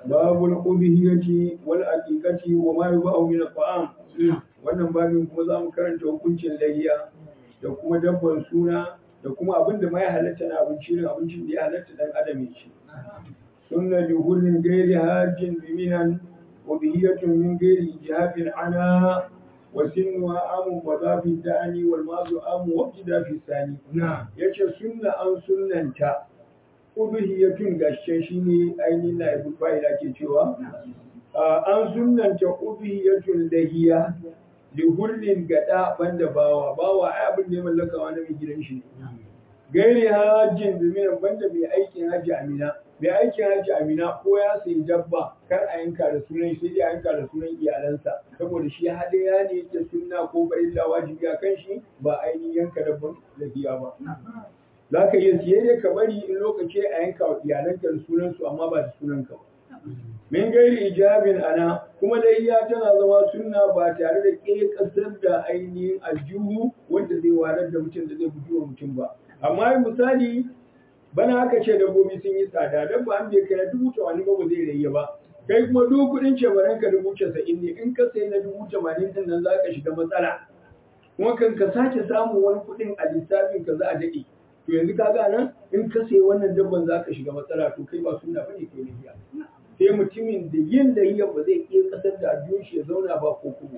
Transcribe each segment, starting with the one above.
babul ubhiyati wal aqiqati wa ma yubahu min al-ta'am wannan babin kuma za mu karanta hukuncin lahiya da kuma dabban suna da kuma abin da ma ya halatta na abinci ne abincin da ya halatta dan adam ya ci sunna li hullin ghairi hajjin biminan wa bihiyatun min ghairi jihafin ana wa sinwa amu wa zafi da'ani wal mazu amu wa ibtida fi sani yace sunna an sunnanta ubhiyatun gashe shine ainihin na ibul fa'ila ke cewa an sunnanta ubhiyatun lahiya li hurrin gada banda bawa bawa ai abin da ya mallaka wani mai gidan shi gairi hajjin biminan banda mai aikin hajji amina mai aikin hajji amina ko ya sayi dabba kar a yanka da sunan sai dai a yanka da sunan iyalansa saboda shi hadaya ne ta sunna ko farilla wajibi a kan shi ba ainihin yanka dabban lafiya ba za ka iya siye dai ka bari in lokaci a yanka wa iyalanka da sunansu amma ba da sunanka ba min gairi ijabin ana kuma layya tana zama sunna ba tare da ke kasar da ainihin aljihu wanda zai warar da mutum da zai buji wa mutum ba amma misali bana aka ce dabbobi sun yi tsada dabba an bai kai dubu tamanin ba ba zai rayya ba kai kuma duk kuɗin cebaran ka dubu casa'in ne in ka sayi na dubu tamanin din nan za ka shiga matsala kuma kan ka sake samun wani kuɗin a lissafin ka za a daɗe to yanzu ka ga nan in ka sayi wannan dabban za ka shiga matsala to kai ba sunna bane kai lahiya sai mutumin da yin lahiya ba zai iya kasar da addu'ar shi ya zauna ba ko kuma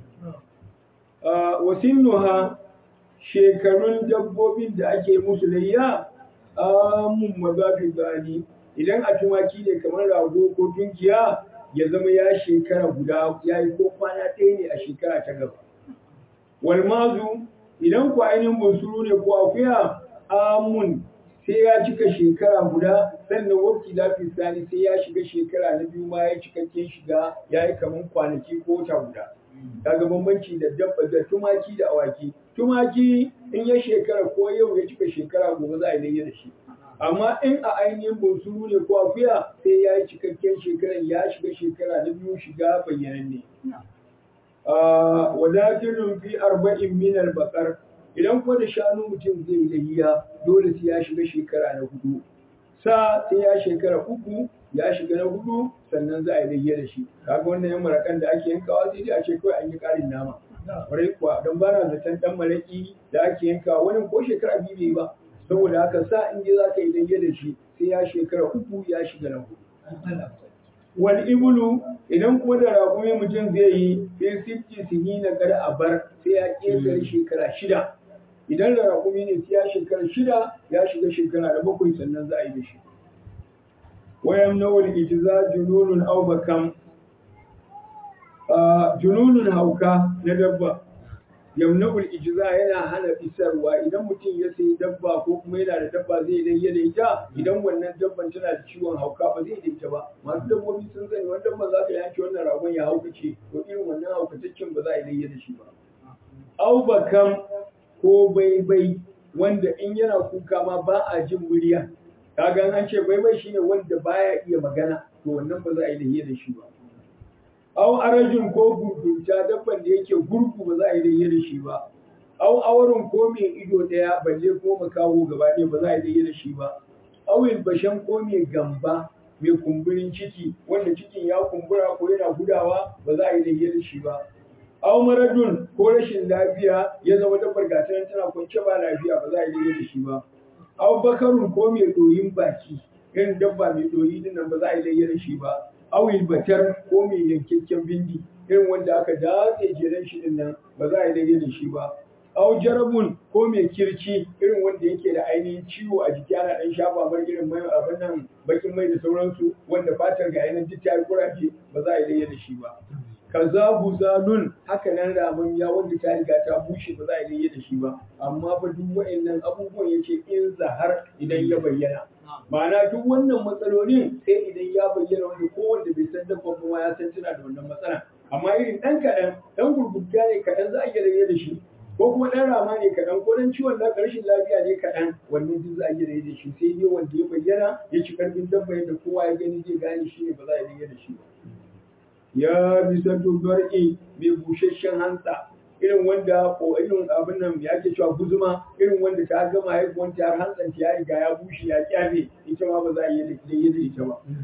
ba wasinnuha shekarun dabbobin da ake musu layya amun mazafi gani idan a tumaki ne kamar rago ko tunkiya ya zama ya shekara guda ya yi ko kwana ɗaya ne a shekara ta gaba walmazu idan ku ainihin bunsuru ne ko akuya amun sai ya cika shekara guda sannan wakti lafi sani sai ya shiga shekara na biyu ma ya cikakken shiga ya yi kamar kwanaki ko wata guda kaga bambanci da dabba da tumaki da awaki tumaki in ya shekara ko yau ya cika shekara gobe za a yi da shi amma in a ainihin bunsuru ne ko akuya sai ya yi cikakken shekaran ya shiga shekara na biyu shiga bayyananne wadatilun fi arba'in min al-baqar idan kuma da shanu mutum zai yi lahiya dole sai ya shiga shekara na hudu sa sai ya shekara uku ya shiga na hudu sannan za a yi lahiya da shi kaga wannan yan marakan da ake yankawa sai dai a ce kawai an yi karin nama kwarai kuwa don ba na zaton dan maraki da ake yankawa wani ko shekara biyu bai ba saboda haka sa in je za ka yi lahiya da shi sai ya shekara uku ya shiga na hudu wal ibulu idan kuma da raƙumi mutum zai yi sai sifti sinina kada a bar sai ya ƙetare shekara shida idan da raƙumi ne sai ya shekara shida ya shiga shekara da bakwai sannan za a yi da shi wayan nawal ijza jununun aw bakam jununun hauka na dabba yamna'ul ijza yana hana isarwa idan mutum ya sayi dabba ko kuma yana da dabba zai dai da ita idan wannan dabban tana da ciwon hauka ba zai da ita ba masu dabbobi sun sani wani dabban za ka yanke wannan ragon ya haukace to irin wannan haukataccen ba za a yi da shi ba au bakam ko baibai wanda in yana kuka ma ba a jin murya kaga an ce baibai shine wanda baya iya magana to wannan ba za a yi da shi ba Au arajin ko gurgunta dabban da yake gurgu ba za a yi layya da shi ba. Au awarin ko mai ido ɗaya balle ko makaho gaba ɗaya ba za a yi layya da shi ba. Au bashan ko mai gamba mai kumburin ciki wanda cikin ya kumbura ko yana gudawa ba za a yi layya da shi ba. Au maradun ko rashin lafiya ya zama dabbar gata tana kwance ba lafiya ba za a yi layya da shi ba. Au bakarun ko mai ɗoyin baki irin dabba mai ɗoyi dinnan ba za a yi layya da shi ba. awil batar ko mai yankakken bindi irin wanda aka datse jeren shi din nan ba za a yi daidai da shi ba aw jarabun ko mai kirci irin wanda yake da ainihin ciwo a jiki ana dan shafa mar irin mai abin nan bakin mai da sauransu wanda fatar ga yanan duk ta kuraje ba za a yi daidai da shi ba kaza buzalun haka nan ramin ya wanda ta riga ta bushe ba za a yi daidai da shi ba amma fa duk wa'annan abubuwan yace in zahar idan ya bayyana ma'ana duk wannan matsalolin sai idan ya bayyana wanda ko wanda bai san dabban kuma ya san tana da wannan matsala amma irin ɗan kaɗan ɗan gurgurta ne kaɗan za a iya rage da shi ko kuma ɗan rama ne kaɗan ko ɗan ciwon na rashin lafiya ne kaɗan wannan duk za a iya rage da shi sai dai wanda ya bayyana ya ci karfin dabba yadda kowa ya gani zai gane shi ne ba za a rage da shi ba ya bisa dubar'i mai busasshen hantsa irin wanda ko irin abin nan ya ke cewa guzuma irin wanda ta gama haihuwan ta har hantsanta ya riga ya bushe ya kyame ita ma ba za a yi da ita ba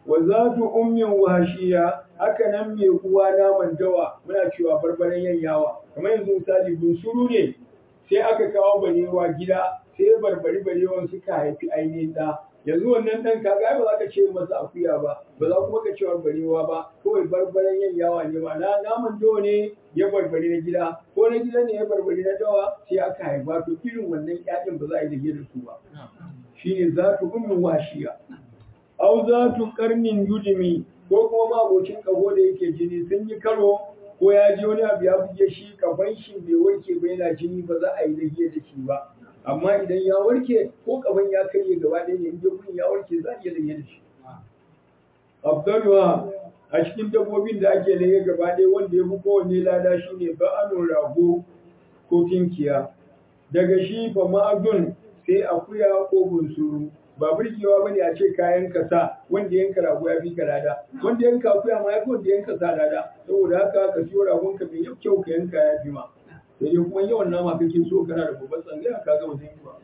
wa zatu ummin wahashiya haka nan mai uwa naman dawa muna cewa barbaren yanyawa kamar yanzu misali bunsuru ne sai aka kawo barewa gida sai barbari barewan suka haifi ainihin ɗa yanzu wannan ɗan kaga ai ba za ka ce masa akuya ba ba za kuma ka ce barewa ba kawai barbaren yanyawa ne ma na naman dawa ne ya barbari na gida ko na gida ne ya barbari na dawa sai aka haifa to irin wannan ƴaƴan ba za a yi da su ba shine zatu ummin washiya au zatu karnin yudimi ko kuma mabocin kaho da yake jini sun yi karo ko ya ji wani abu ya buge shi kafan shi bai warke ba yana jini ba za a yi lahiya da shi ba amma idan ya warke ko kafan ya karye gaba ɗaya ne in gurin ya warke za a iya lahiya da shi abdulwa a cikin dabbobin da ake lahiya gaba ɗaya wanda ya fi kowanne lada shine ba'anun rago ko kinkiya daga shi fa ma'adun sai akuya ko bunsuru ba burgewa bane a ce kayan kasa wanda yanka rago ya fi ka lada wanda yanka akuya ma ya fi wanda yanka sa lada saboda haka ka siyo ragon ka mai kyau ka yanka ya fi ma sai dai kuma yawan nama kake so kana da babban tsangaya ka gama zai ba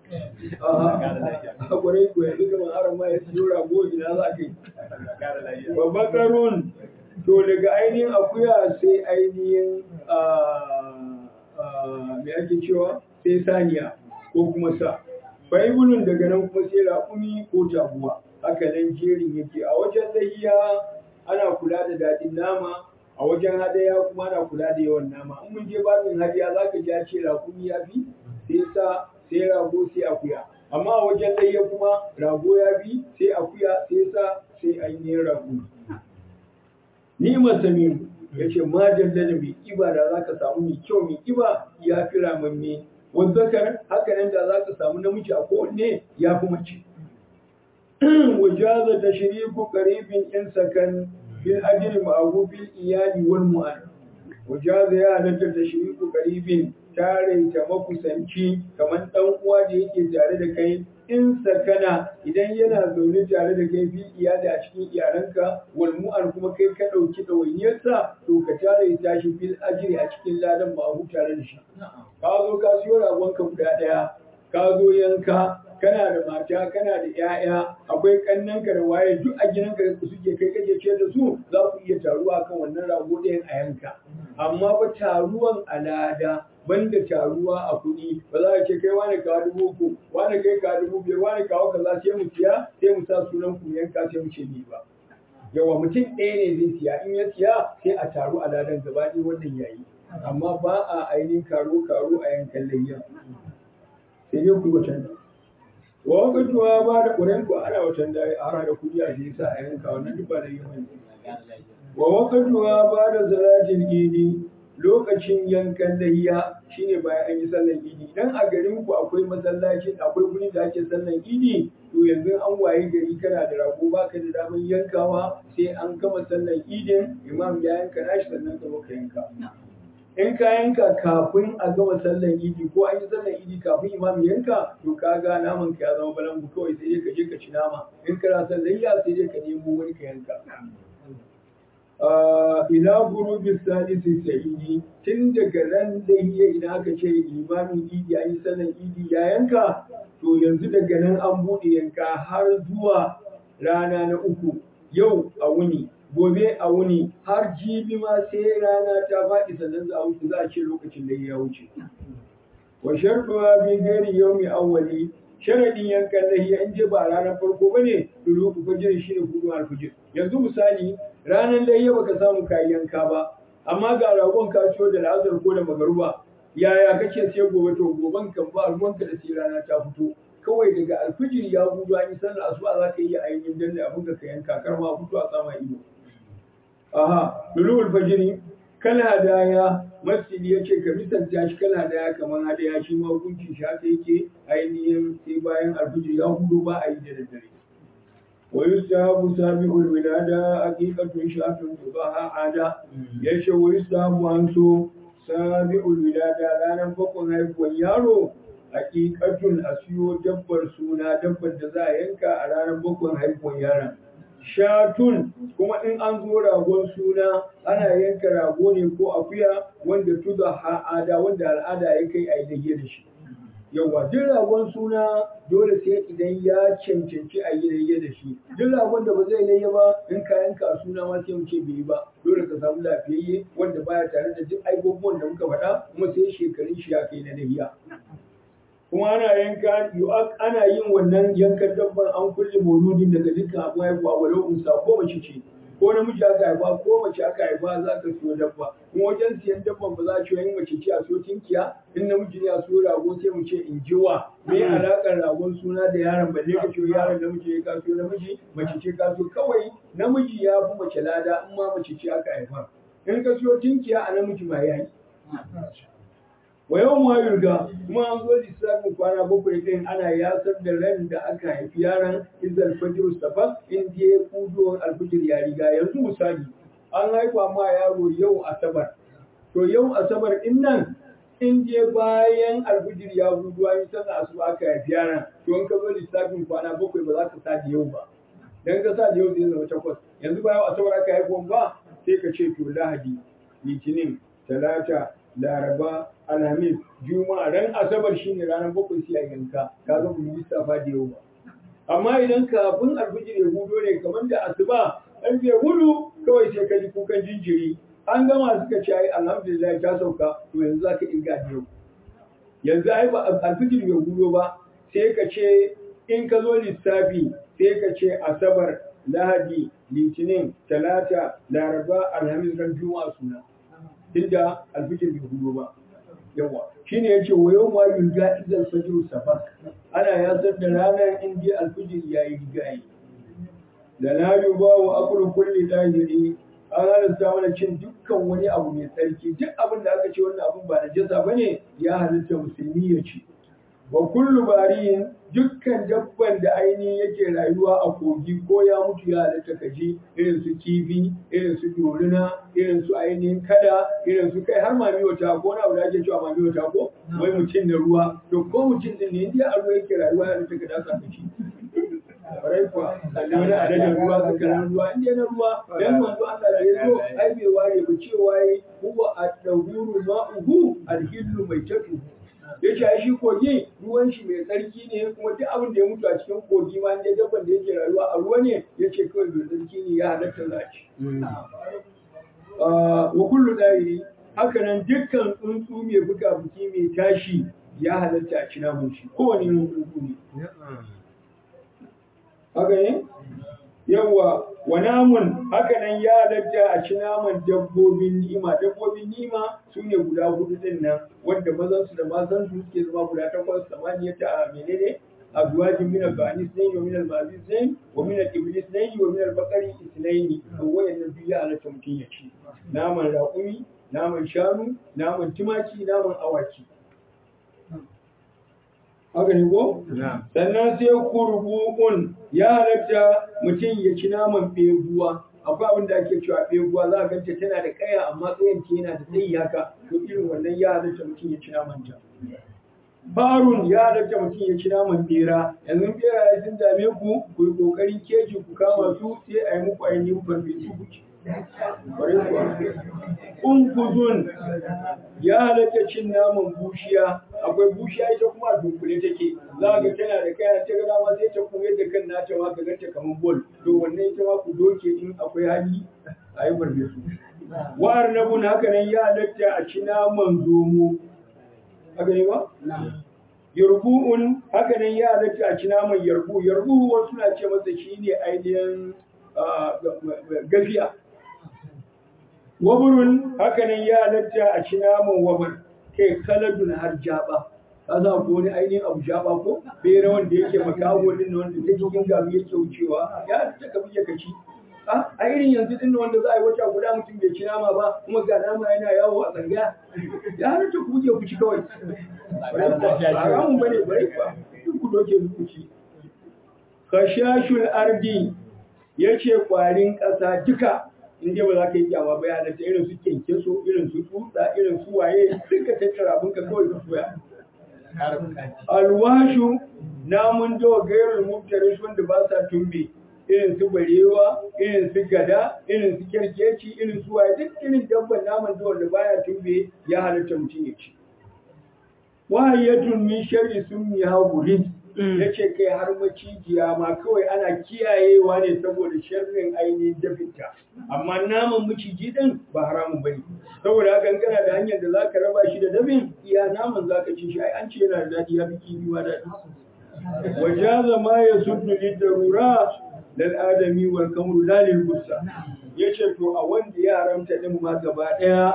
a kwarai ko yanzu gama haram ma ya siyo rago ina za ka yi babban karun to daga ainihin akuya sai ainihin me ake cewa sai saniya ko kuma sa Baibulun daga nan kuma sai raƙumi ko jaguwa haka nan jerin yake a wajen lahiya ana kula da daɗin nama a wajen hadaya kuma ana kula da yawan nama in mun je babin hadiya za ka ji ce raƙumi ya fi sai sa sai rago sai akuya amma a wajen lahiya kuma rago ya fi sai akuya sai sa sai ainihin rago ni masamiru ya ce ma da mai ƙiba da za ka samu mai kyau mai ƙiba ya fi ramamme والذكر haka nan da za ka samu namiji a kowanne ya fi mace wajaza tashriku qaribin in sakan fil ajri ma'ahu bil iyali wal mu'an wajaza ya halatta tashriku qaribin tare ta makusanci kamar dan uwa da yake tare da kai in sakana idan yana zaune tare da kai fil iyali a cikin iyalanka wal mu'an kuma kai ka dauki dawainiyarsa to ka tare ta shi fil ajri a cikin ladan ma'ahu tare da shi ka zo ka siyo ragonka guda ɗaya ka zo yanka kana da mata kana da 'ya'ya akwai kannanka da waye duk a gidanka da suke kai kake ce da su za ku iya taruwa kan wannan rago ɗayan a yanka amma ba taruwan alada banda taruwa a kuɗi ba za a ce kai wani kawo dubu uku wani kai kawo dubu biyar wani kawo kaza sai mu siya sai mu sa sunan ku yanka sai mu ce ni ba yawa mutum ɗaya ne zai siya in ya siya sai a taru a ladan gaba ɗaya wannan yayi amma ba a ainihin karo-karo a yankan layya sai dai ku watan wa wakatuwa ba da ƙuren ku ana watan da a hana da kuɗi a shi sa a yanka wannan duk ba da yi mai wa wakatuwa ba da salatin idi lokacin yankan layya shine bayan an yi sallan idi idan a garin ku akwai masallaci akwai guri da ake sallan idi to yanzu an waye gari kana da rago baka da damar yankawa sai an gama sallan idin imam ya yanka nashi sannan ka zo ka yanka in ka yanka kafin a gama sallan idi ko an yi sallan idi kafin imam yanka to ka ga naman ka ya zama balangu kawai sai dai ka je ka ci nama in kana son layya sai dai ka nemo wani ka yanka ila gurubi salisi sa'idi tun daga ran da hiya idan aka ce imamin idi an yi sallan idi ya yanka to yanzu daga nan an buɗe yanka har zuwa rana na uku yau a wuni gobe a wuni har jibi ma sai rana ta faɗi sannan za a wuce za a ce lokacin da ya wuce. Wa sharɗuwa bi gari yau mai awwali sharadin yankan lahiya in je ba ranar farko ba ne dulu ku fajiri shi ne hudu alfijir. Yanzu misali ranar lahiya baka samu kayan yanka ba amma ga ragon ka ciyo da la'azar ko da magaruba yaya kake sai gobe to goben kan ba ruwanka da sai rana ta fito. kawai daga alfijir ya gudu an yi sallar asuba za ka yi ainihin danne abin da ka yanka kar ma fito a sama ido. Aha, dulul fajiri kal hadaya masjidi ya ce ka misalta shi kal hadaya kamar hadaya shi ma hukunci shi haka yake ainihin sai bayan alfijir ya hudu ba a yi da daddare. Wa yusabu sabi'ul wilada aqiqatun shatun tubaha ada yace wa yusabu an so sabi'ul wilada ranar bakwai haihuwar yaro hakikatun a siyo dabbar suna dabbar da za a yanka a ranar bakwai haihuwar yaron. Shatun kuma in an zo ragon suna ana yanka rago ne ko akuya wanda tuza ha'ada wanda al'ada ya kai a yi da shi. yawa duk ragon suna dole sai idan ya cancanci a yi layya da shi duk ragon da ba zai layya ba in kayan ka suna ma sai mu ce bai yi ba dole ka samu lafiyayye wanda baya tare da duk abubuwan da muka faɗa kuma sai shekarun shi ya kai na layya kuma ana yanka ana yin wannan yankan dabban an kulle mauludin daga dukkan abu haihuwa walau unsa ko mace ce ko namiji aka haifa ko mace aka haifa za ka siyo dabba kuma wajen siyan dabban ba za a ce yin mace ce a siyo tinkiya in namiji ne a siyo rago sai mu ce in jiwa me alaƙar ragon suna da yaron balle ka ce yaron namiji ya ka siyo namiji mace ce ka siyo kawai namiji ya fi mace lada in ma mace ce aka haifa in ka siyo tinkiya a namiji ma ya yi wa yau ma yurga kuma an zo lissafin kwana bakwai din ana yasar da ran da aka haifi yaron izal fajr safar in je kudo alfijir ya riga yanzu misali an haifa ma yaro yau asabar to yau asabar din nan in je bayan alfijir ya hudu an yi sallah asuba aka haifi yaron to in ka zo lissafin kwana bakwai ba za ka sa da yau ba dan ka sa da yau zai zama takwas yanzu bayan asabar aka haifa ba sai ka ce to lahadi litinin talata laraba alhamis juma'a ran asabar shine ranar bakwai sai a yanka ka ga mu lissafa da yau ba amma idan kafin alfijir ya hudo ne kamar da asuba an je hudu kawai sai ka ji kukan jinjiri an gama suka ce ai alhamdulillah ta sauka to yanzu zaka inga da yau yanzu ai ba alfijir bai hudo ba sai ka ce in ka zo lissafi sai ka ce asabar lahadi litinin talata laraba alhamis ran juma'a suna inda alfijir bai hudu ba yawa shine yace wa yau ma yulga idan fajr safar ana yazar da ranar in ji alfijir yayi rigayi da la yuba wa akulu kulli dahiri an halatta mana cin dukkan wani abu mai tsarki duk abin da aka ce wannan abin ba najasa bane ya halitta musulmi ya ci wa kullu bariyin dukkan dabban da ainihin yake rayuwa a kogi ko ya mutu ya halatta kaji irin su kifi irin su dorina irin su ainihin kada irin su kai har mami wata ko na abu da ake cewa mami wata ko wai mutum da ruwa to ko mutum din ne inda a ruwa yake rayuwa ya halatta ka dasa ka ci kwarai kuwa da wani adadin ruwa tsakanin ruwa inda na ruwa dan manzo Allah da ya zo ai bai ware ba cewa yi huwa ad-dawuru ma'uhu al-hillu maitatu ya ce shi kogi ruwan shi mai tsarki ne kuma duk abin da ya mutu a cikin kogi ma inda dabban da yake rayuwa a ruwa ne ya ce kawai mai tsarki ne ya halatta za ci. wa kullu ɗari haka nan dukkan tsuntsu mai buga buki mai tashi ya halatta a ci namun shi kowane yin tsuntsu ne. Haka ne? Yawwa wa namun haka nan ya halatta a ci naman dabbobin ni'ima dabbobin ni'ima su ne guda hudu din nan wanda mazan su da matan su suke zama guda takwas samaniya ta menene azwajin min al-bani sunayn wa min al-mazi sunayn wa min al-iblis sunayn wa min al-baqari sunayn to wayannan biyu ya halatta mutum ya ci naman raƙumi naman shanu naman tumaki naman awaki haka ne ko? Sannan sai kurbu'un ya halatta mutum ya ci naman beguwa. Akwai abin da ake cewa beguwa za a ganta tana da kaya amma tsayin ta yana da tsayi haka to irin wannan ya halatta mutum ya ci naman ta. Barun ya halatta mutum ya ci naman bera yanzu bera ya sun dame ku ku yi kokarin keji ku kama su sai a yi muku ainihin farfesu ku ci. Unkuzun ya halatta cin naman bushiya, akwai bushiya ita kuma a dunkule take, za ga tana da kaya ta gada ma sai ta kuma yadda kan nata ma ka ganta kamar bol, to wannan ita ma ku doke in akwai hali a yi barbe su. Wa'ar na bun haka nan ya halatta a ci naman zomo, haka ne ba? Yarbu'un haka nan ya halatta a ci naman yarbu, yarbu wasu na ce masa shi ne ainihin gafiya. waburun hakanan ya halatta a ci naman wabar kai kaladun har jaba ka za ko wani ainihin abu jaba ko bera wanda yake makawo din wanda ta cikin gabi yake wucewa ya halatta ka buge ka ci a irin yanzu din wanda za a yi wata guda mutum bai ci nama ba kuma ga nama yana yawo a tsanga ya halatta ku buge ku ci kawai haramun bane bare ba duk ku doke ku ci khashashul ardi yace kwarin ƙasa duka in dai ba za ka yi kyama ba ya halatta irin su kyankyaso irin su tsutsa irin su waye duka tattara abin ka kawai ka soya alwashu namun dawa gairul mubtaris wanda ba sa tumbe irin su barewa irin su gada irin su kyarkeci irin su waye duk irin dabban naman dawa da baya tumbe ya halatta mutum ya ci wahayatun min sharri summi hagurit yace kai har macijiya ma kawai ana kiyayewa ne saboda sharrin ainihin dafinta amma naman maciji din ba haramun bane saboda haka kana da hanyar da zaka raba shi da dafin iya naman zaka ci shi ai an ce yana da dadi ya fi kifi ma dadi wajaza ma yasuddu lidarura lal adami wal kamru la lil gussa yace to a wanda ya haramta din ma gaba daya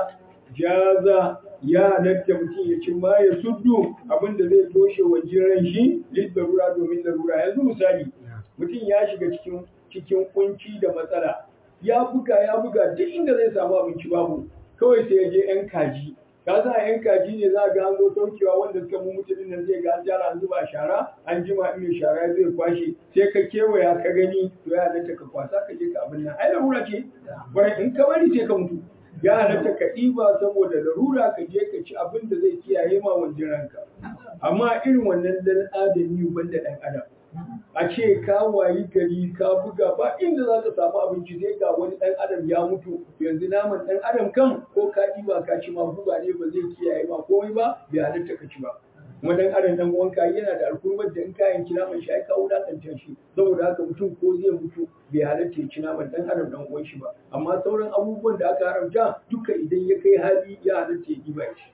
jaza ya halatta mutum ya ci ma ya suddu abinda zai toshe wa jiran shi lidarura domin larura yanzu misali mutum ya shiga cikin cikin kunci da matsala ya buga ya buga duk inda zai samu abinci babu kawai sai ya je yan kaji ka sa yan kaji ne za ga an zo saukewa wanda suka mu mutumin nan zai ga an jara an zuba shara an jima in mai shara zai kwashe sai ka kewaya ka gani to ya halatta ka kwasa ka je ka abin nan ai larura ce bari in ka bari sai ka mutu ya halatta ka ɗiba saboda larura ka je ka ci abin da zai kiyaye ma wajen ranka amma irin wannan dan adami banda dan adam a ce ka wayi gari ka buga ba inda za ka samu abinci sai ga wani dan adam ya mutu yanzu naman dan adam kan ko ka ɗiba ka ci ma buga ne ba zai kiyaye ma komai ba bai halatta ka ci ba kuma dan adam dan uwanka yana da alkurmar da in ka yanki naman shi ai ka wulakanta shi saboda haka mutum ko zai mutu bai halatta ya ci naman dan adam dan uwan shi ba amma sauran abubuwan da aka haramta duka idan ya kai hali ya halatta ya ɗiba shi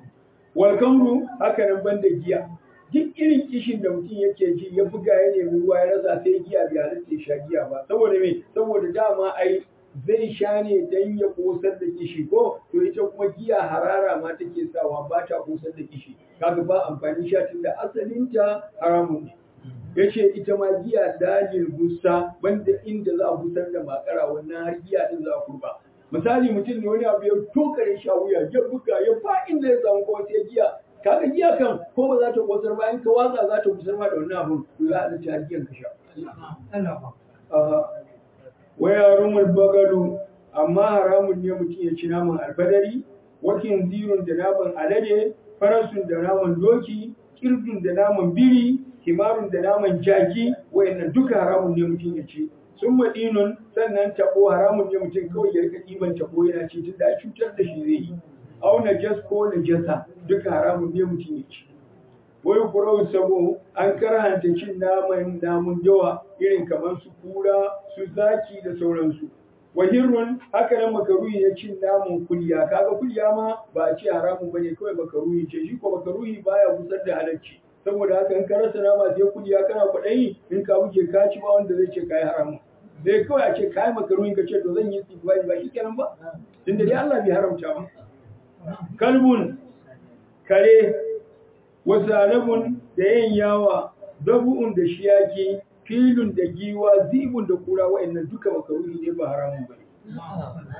wal kamru haka nan banda giya duk irin kishin da mutum yake ji ya buga ya nemi ruwa ya rasa sai giya bai halatta ya sha giya ba saboda me saboda dama ai zai sha ne dan ya kosar da kishi ko to ita kuma giya harara ma take sawa ba ta kosar da kishi kaga ba amfani sha tun da asalinta haramun ne yace ita ma giya dalil gusa banda inda za a busar da makara wannan har giya din za a kurba misali mutum ne wani abu ya tokare shi a wuya ya buga ya fa inda ya samu kuma sai giya kaga giya kan ko ba za ta kosar ba in ka watsa za ta kusar ma da wannan abun to za a ci har giyan ka sha wa yarumul bagalu amma haramun ne mutum ya ci naman alfadari wakin zirun da naman alade farasun da naman doki kirdun da naman biri himarun da naman jaki wayannan duka haramun ne mutum ya ci sun madinun sannan tabo haramun ne mutum kawai ya rika ɗiban tabo yana ci tun da cutar da shi zai yi au najas ko najasa duka haramun ne mutum ya ci wai kurau sabo an karhanta cin naman namun yawa irin kamar su kura su zaki da sauransu wahirun haka nan makaruhi ya cin namun kulya kaga kulya ma ba a ce haramun bane kawai makaruhi ce shi ko makaruhi baya busar da halacci saboda haka in ka rasa nama sai kulya kana kwaɗayi in ka buge ka ci ba wanda zai ce kai haramun sai kawai a ce kai makaruhi ka ce to zan yi tsibirai ba shi kenan ba tunda dai Allah bai haramta ba kalbun kare wasalabun da yin yawa zabu'un da shiyaki filun da giwa zibun da kura wa'annan duka makaruhi ne ba haramun bane